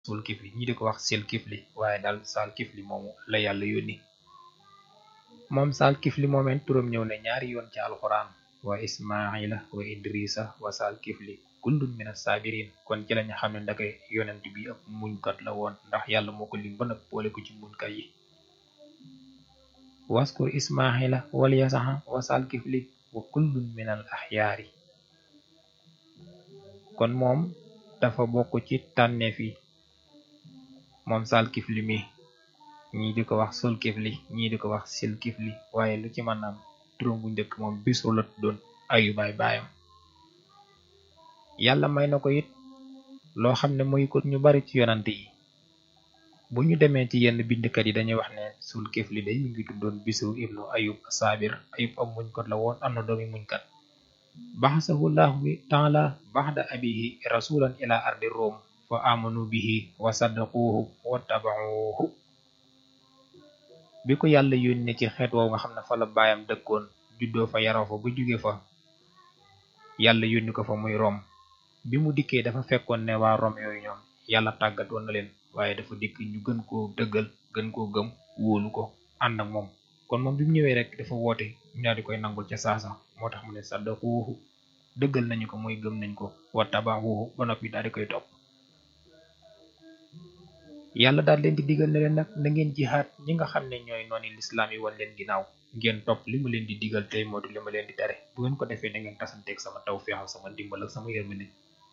sul kifli ñii di ko wax sil kifli waaye daal saal kifli moomu la yàlla yónni moom saal kifli moomeen turam ñëw ne ñaari yoon ci alxuraan wa ismaila wa idrisa wa saal kifli kullun min as-sabirin kon ci lañu xam ne ndake yonent bi ab muñkat la woon ndax yàlla moo ko lim ba nag boole ko ci muñkat yi waskur ismaila wal yasaxa wa saal kifli wa kullun min al axyaari kon moom dafa bokk ci tànneef yi moom saal kifli mi ñii di ko wax sol kifli ñii di ko wax sil kifli waaye lu ci mën am turam bu njëkk moom bisru la tuddoon ayu baay baayam yàlla may na ko it loo xam ne mooy ko ñu bari ci yonante yi bu ñu demee ci yenn bindkat yi dañuy wax ne sul kifli day mi ngi tuddoon bisru ibnu ayub saabir ayub am muñkat la woon am na doomi muñkat baxasahu llahu taala baxda abihi rasulan ila ardi rom fa amanu bihi wa saddaquuhu wa tabaxuuhu bi ko yàlla yónnee ci xeet woowu nga xam ne fa la baayam dëkkoon juddoo fa yaroo fa ba jóge fa yàlla yónni ko fa muy rom bi mu dikkee dafa fekkoon ne waa rom yooyu ñoom yàlla tàggatoon na leen waaye dafa dikk ñu gën koo dëggal gën koo gëm wóolu ko ànd ak moom kon moom bi mu ñëwee rek dafa woote ñu daal di koy nangul ca saasa moo tax mu ne saddaquuhu dëggal nañu ko mooy gëm nañ ko wa tabaxuuhu ba noppi daal di koy topp yàlla daal leen di digal ne leen nag na ngeen jihaat ñi nga xam ne ñooy nooni lislaam yi wan leen ginnaaw ngeen topp li ma leen di digal tey moodu li ma leen di tere bu ngeen ko defee da ngeen tasanteeg sama taw feexal sama ndimbal ak sama yërmande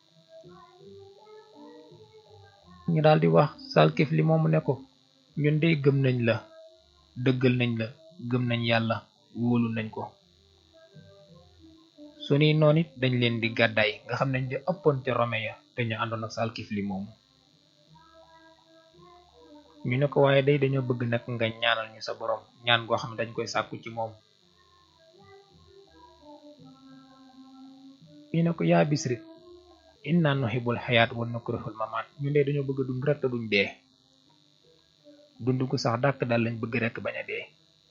ñu daal di wax salkif li moomu ne ko ñun de gëm nañ la dëggal nañ la gëm nañ yàlla wóolu nañ ko suñuy noon it dañ leen di gàddaay nga xam nañ di ëppoon ca rome ya te ñu àndoon ak salkif li moomu ñu ne ko waaye day dañoo bëgg nag nga ñaanal ñu sa borom ñaan goo xam ne dañ koy sàkku ci moom ñu ne ko yaa bisri inna nuhibbul xayaat wa nukrihul mamaat ñu dee dañoo bëgg dund rek te duñ dee dund gu sax dàkk daal lañ bëgg rek bañ a dee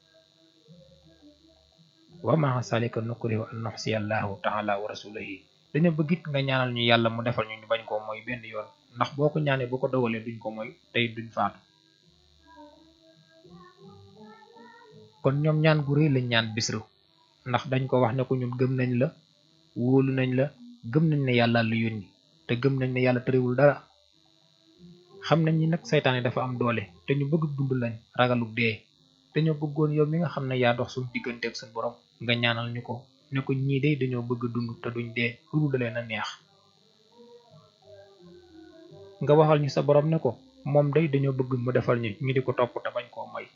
wa maa salika nukrihu an nuxsiya allahu taala wa rasulihi dañoo bëgg it nga ñaanal ñu yàlla mu defal ñu ñu bañ koo mooy benn yoon ndax boo ko ñaanee boo ko dogalee duñ ko mooy tey duñ faatu kon ñoom ñaan gu rëy lañ ñaan bisru ndax dañ ko wax ne ko ñun gëm nañ la wóolu nañ la gëm nañ ne yàlla la yónni te gëm nañ ne yàlla tëriwul dara xam nañ ni nag saytaane dafa am doole te ñu bëgg dund lañ ragaluk dee te ñoo bëggoon yow mi nga xam ne yaa dox suñu digganteeg suñu borom nga ñaanal ñu ko ne ko ñii de dañoo bëgg dund te duñ dee lu dalee na neex nga waxal ñu sa borom ne ko moom day dañoo bëgg mu defal ñu ñu di ko topp te bañ koo moy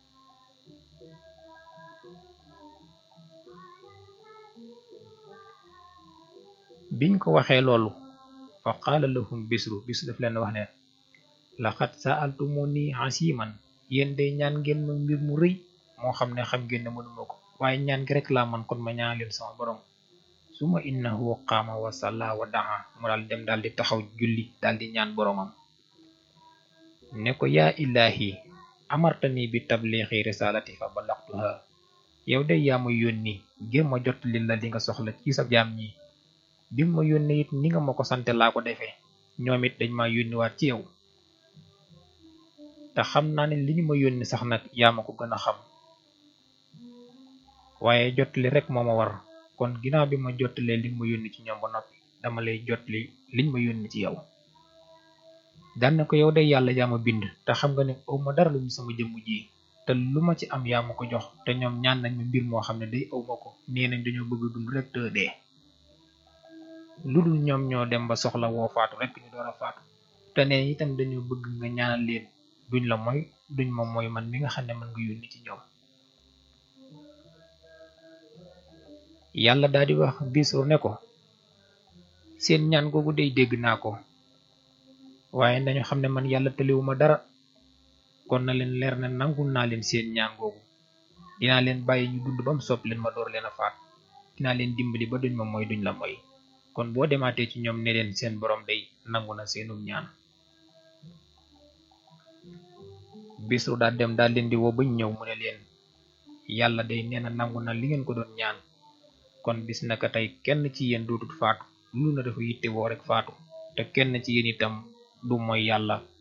biñ ko waxee loolu fa qaala lahum bisru bisru daf leen wax ne laqad sa'altumuni asiman yéen day ñaan ngeen ma mbir mu rëy moo xam ne xam ngeen ne mënuma ko waaye ñaan gi rek laa man kon ma ñaan leen sama borom suma innahu qaama wa salla wa daa mu daal dem daal di taxaw julli daal di ñaan boromam ne ko yaa ilahi amartani bi tabliixi risalati fa balaxtuha yow de yaa ma yónni ngir ma jot li la li nga soxla ci sa jaam ñi bi ma yónni it ni nga ma ko sante laa ko defee ñoom it dañ ma yónniwaat ci yow te xam naa ne li ñu ma yónni sax nag yaa ma ko gën a xam waaye jotli rek moo ma war kon ginnaaw bi ma jottalee li ma yónni ci ñoom ba noppi dama lay jotli liñ ma yónni ci yow daan na ko yow day yàlla yaa ma bind te xam nga ne aw ma dara lu ñu sama jëmm ji te lu ma ci am yaa ma ko jox te ñoom ñaan nañ ma mbir moo xam ne day aw ma ko nee nañ dañoo bëgg dund rek te dee lu dul ñoom ñoo dem ba soxla woo faatu rek ñu door a faatu te nee itam dañoo bëgg nga ñaanal leen duñ la mooy duñ ma mooy man mi nga xam ne man nga yónni ci ñoom yàlla daal di wax bisru ne ko seen ñaan googu day dégg naa ko waaye nañu xam ne man yàlla tëliwuma dara kon na leen leer ne nangul naa leen seen ñaan googu dinaa leen bàyyi ñu dund ba mu sopp leen ma door leen a faat dinaa leen dimbali ba duñ ma mooy duñ la mooy kon boo demaatee ci ñoom ne leen seen borom day nangu na seenum ñaan bisru daal dem daal leen di woo bañ ñëw mu ne leen yàlla day nee na nangu na li ngeen ko doon ñaan kon bis naka tey kenn ci yéen dootut faatu lu na dafa yitte woo rek faatu te kenn ci yéen itam du mooy yàlla